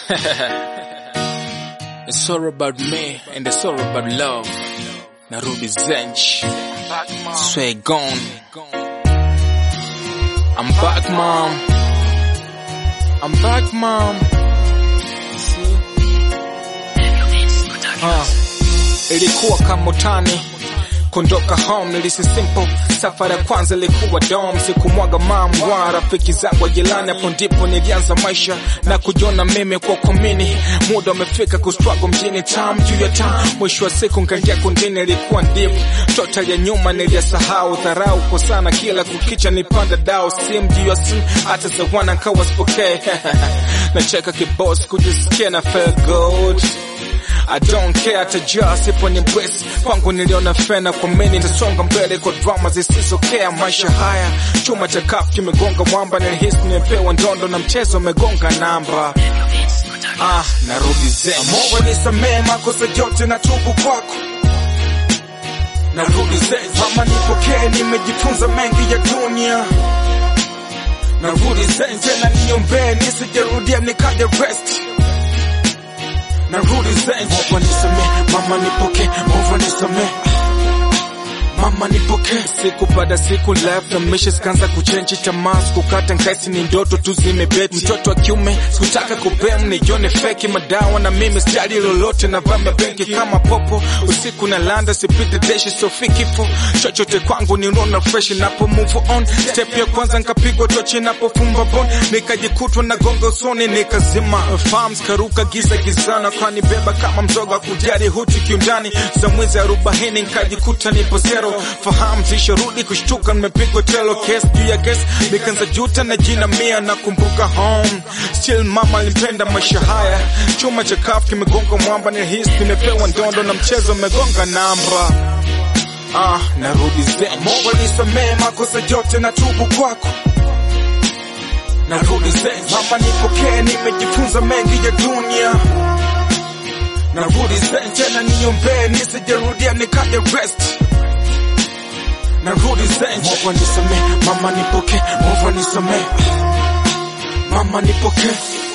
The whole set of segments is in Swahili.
it's all about me and it's all about love. Narudi Zench. Sway gone. I'm back, mom. I'm back, mom. See? Uh, ilikuwa kama utani Kondoka home nilisi simple, safari ya kwanza ilikuwa dom, sikumwaga mamwa rafiki zangu jirani, hapo ndipo nilianza maisha na kujiona mimi kwa komini. Muda umefika kustruggle mjini, tam juu ya tam, mwisho wa siku nkaingia kundini, ilikuwa deep total ya nyuma niliyasahau, dharau kwa sana, kila kukicha nipanda dao, sim juu ya sim, hata za wana nkawa sipokee nacheka kiboss, kujisikia na feel good I don't care hata just ipo ni breast kwangu niliona fena kwa mimi nitasonga mbele kwa drama zisizokea maisha haya chuma cha kafu kimegonga mwamba nilihisi nimepewa ndondo na mchezo umegonga namba ah narudi zen Mungu nisamee makosa yote na tubu kwako narudi zen mama nipokee nimejifunza mengi ya dunia narudi zen tena niombee nisijerudia nikaja rest narudi zen Mungu nisamee mama nipokee Mungu nisamee mama nipokee siku baada siku life na misha zikaanza kuchenji tamaa sikukata nkaisi ni ndoto tu zimebeti mtoto wa kiume sikutaka kupem nijione feki madawa na mimi sijali lolote na vamba benki kama popo usiku na landa sipite deshi sofi kifo chochote kwangu ni unaona fresh napo move on step ya kwanza nkapigwa tochi napofumba bon nikajikutwa na gongo usoni nikazima farms karuka giza gizana kwani beba kama mzoga kujari huti kiundani za mwezi arobaini nkajikuta nipo zero fahamu zisharudi kushtuka nimepigwa telo kes juu ya kes nikanza juta na jina mia na kumbuka home still mama alipenda maisha haya chuma cha kafu kimegonga mwamba nilihisi nimepewa ndondo na mchezo umegonga namba ah narudi zen Mungu nisamee makosa yote na tubu kwako narudi zen mama nipokee nimejifunza mengi ya dunia narudi zen tena niombee nisijerudia nikaja rest narudi zen Mungu nisamee mama nipokee Mungu nisamee mama nipokee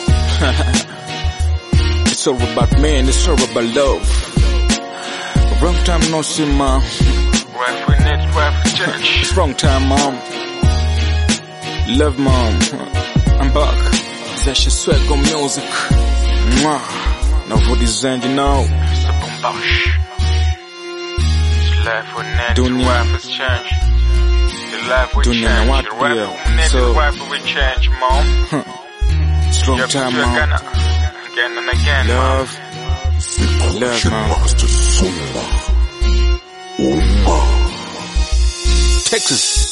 It's all about me and it's all about love. Wrong time no see mom. Rap with net, rap with church. It's wrong time mom. Love mom. I'm back. Zasha swag on music. Mwah. Now for this end, you know. It's a bombash. It's life with net, Dunia. rap with change. The life with Dunia na change. watu The rap pia. with net, So- rap with change, mom. It's wrong You're time you're mom. gonna, again and again, mom. Love. Love mom. Master Sumba. Uma. Texas.